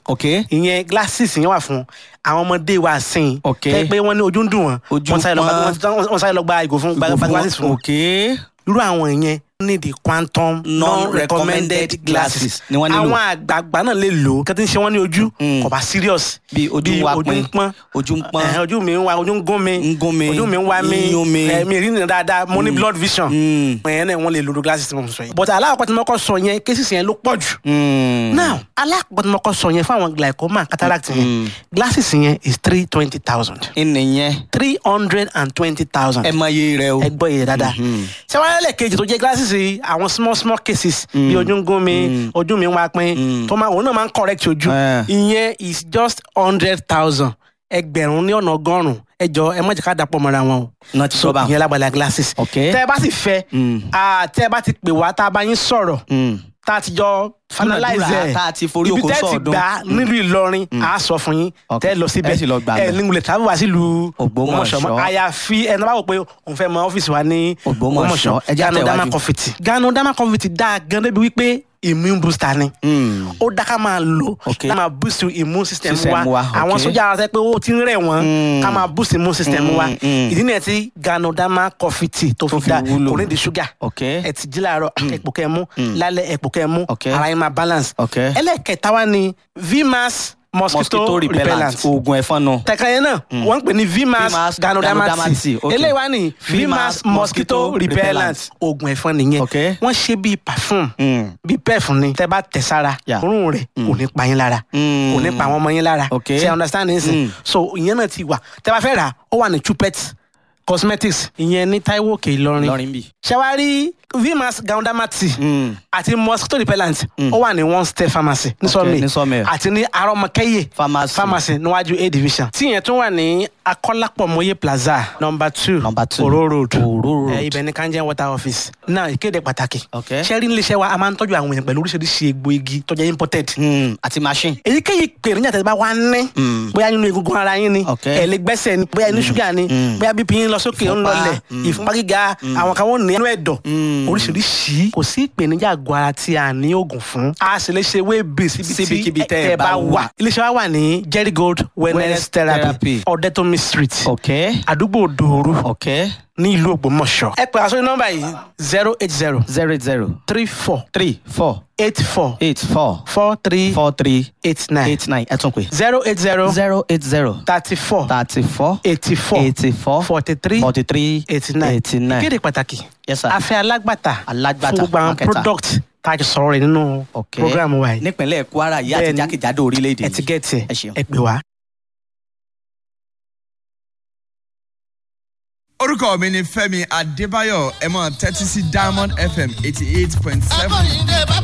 ok ìyẹn glasses yẹn wà fún àwọn ọmọdé wa sìn Ok. tẹ́ pé wọ́n ní ojú ń dùn wọ́n Ojú wọ́n sáré lọ gba- pọ́n. wọ́n- wọ́n sáré lọ gba ìgò fún gba gba glasses fún wọn ok irú àwọn yẹn ní the quantum non-recommended glasses ni wọ́n nílò. àwọn àgbààgbà náà lè lò ó kí wọ́n ti ń ṣe wọ́n ní ojú Mm. kò bá serious bí ojú ń wá ojú pin ń pọ́n ojú ń pọ́n Ẹ̀hẹ́n, ojú mi ń wa ojú ń gún mi Ń gún mi, ojú mi ń wá mi ń yún mi. ẹ̀, mi rí nìyẹn dáadáa mo ní blood vision Mm. ẹ̀yẹn náà wọ́n lè lo glasses tí mo sọ yẹn but alákọ̀ọ́ tí mo kọ́ sọ yẹn cases yẹn ló pọ̀ jù Mm. now alákọ̀ọ́ tí mo kọ́ sọ yẹn fún àwọn glaucoma cataract yẹn glasses yẹn is three twenty thousand ìnìyẹn three hundred and twenty thousand ẹ mọ iye rẹ o ẹ gbọ́ yẹn dáadáa ṣé wàá lẹ́lẹ̀ kejì tó jẹ́ glasses yìí àwọn small small cases bí ojú ń gún mi ojú mi ń wá pín tó máa òun náà máa ń correct ojú Eh. ìyẹn is just hundred thousand ẹgbẹ̀rún ní ọ̀nà ọgọ́rùn-ún ẹ jọ ẹ má jẹ́ ká dàpọ̀ mọ́ra wọn o náà ti so sọ bá ìyẹn lágbàlá glasses Ok. tẹ́ ẹ bá sì fẹ́ Mm. ah, tẹ́ ẹ bá ti pè wá tá a bá yín sọ̀rọ̀ tá a ti jọ finalize Dúnàdúrà ẹ̀ tá a ti forí ibi oko tẹ́ ẹ ti sọ̀ọ́dún. gbà nílùú Ìlọrin a sọ fún yín Ok. tẹ́ ẹ lọ síbẹ̀ Ẹ sì lọ gbà ẹ bẹ̀. ní wulẹ̀ tàbí wá sílùú Ògbómọ̀ṣọ́. mọ́ àyàfi ẹni bá wò pé òun fẹ́ mọ ọ́fíìsì wa ní Ògbómọ̀ṣọ́. Ẹ jẹ́ Gano àtẹ̀wájú. Dama Confit Gano Dama Confit dáa gan débi wípé immune booster ni ó dá ká máa lò Ok. ká máa boost immune system System wa wa, àwọn ok. sójà ara sẹ pé ó ti ń rẹ̀ wọ́n ká máa boost immune system wa mm. ìdí nìyẹn tí Gano Dama Confit tó Tó fi fi dá wúlò. kò ní di ṣúgà ok ẹ ti jí láàárọ̀ ẹ̀pò kẹ́ mú lálẹ́ ẹ̀pò kẹ́ mú Ok. ara yín máa balance Ok. ẹlẹ́kẹta wa ni vmas mosquito, mosquito repellent repellent oògùn ẹ̀fọn nù tẹ̀ka yẹn náà wọ́n ń pè ní vmas Vmas ganodermati Ganodermati, ok. eléyìí wá ní Vmas vmas mosquito mosquito repellent repellent. oògùn ẹ̀fọn nìyẹn Ok. wọ́n ṣe bíi perfume Mm. bíi pef ni tẹ́ bá tẹ̀ sára Yeah. òórùn rẹ̀ kò ní pa yín lára Mm. kò ní pa àwọn ọmọ yín lára Ok. ṣe understand ní sìn Mm. so ìyẹn náà ti wà tẹ́ bá fẹ́ rà ó wà ní chupet cosmetics ìyẹn ní Táíwò Òkè Ìlọrin lọrin bì ṣẹwárí vmas ganodermati Mm. àti mosquito repellent ó wà ní one step pharmacy ní Ok, sọmi ní Sawmill. àti ní arọmọkẹyẹ Pharmacy. pharmacy níwájú a division tí yẹn tún wà ní akọlápọmọye plaza number two Number two. oro road Oro road. ẹ ibẹ̀ ní kanjẹ water office náà ìkéde pàtàkì Ok. sẹ́rí níléeṣẹ́ wa a máa ń tọ́jú àwọn èèyàn pẹ̀lú oríṣiríṣi egbò igi tó jẹ́ imported Mm. àti machine èyíkéyìí ìpèníjà tẹ́lẹ̀ bá wá ní Mm. bóyá nínú egungun ara yín ni Ok. ẹ̀ lè gbẹ́sẹ̀ ni bóyá inú ṣúgà ni bóyá bp yín lọ sókè ń Ìfúnpá. lọlẹ̀ ìfúnpá gíga àwọn kan wọ́n ní inú ẹ̀dọ̀ oríṣiríṣi kò sí ìpèníjà àgọ́ ara tí a ní oògùn fún a sì lè ṣe wéèbì Síbikíbi síbi tí tẹ́ ẹ ẹ bá bá wà wà. iléeṣẹ́ wa wà ní Jerry Gold wellness Wellness therapy therapy. Ọ̀dẹ́tọ́mi street ok àdúgbò Dòoru ok ní ìlú Ògbómọ̀ṣọ́ ẹ pè àsọyìn nọ́mbà yìí zero eight zero zero eight zero three four three four eight four eight four four three four three eight nine eight nine ẹ tún pè zero eight zero zero eight zero thirty four thirty four eighty four eighty four forty three forty three eighty nine eighty nine ìkéde pàtàkì Yes, sir. afẹ́ alágbàtà Alágbàtà, fún gbogbo àwọn marketer. product tá a jọ sọ̀rọ̀ rẹ̀ nínú ok program wa yìí nípínlẹ̀ Kwara yìí àti Bẹ́ẹ̀ni. jákèjádò orílẹ̀-èdè ẹ ti yìí gẹ̀ẹ́tì Ẹ ṣeun. ẹ pè wá. orúkọ mi ni Fẹ́mi Adébáyọ̀ ẹ máa tẹ́tí sí Diamond FM eighty eight point seven. akọ́yìndé bàbá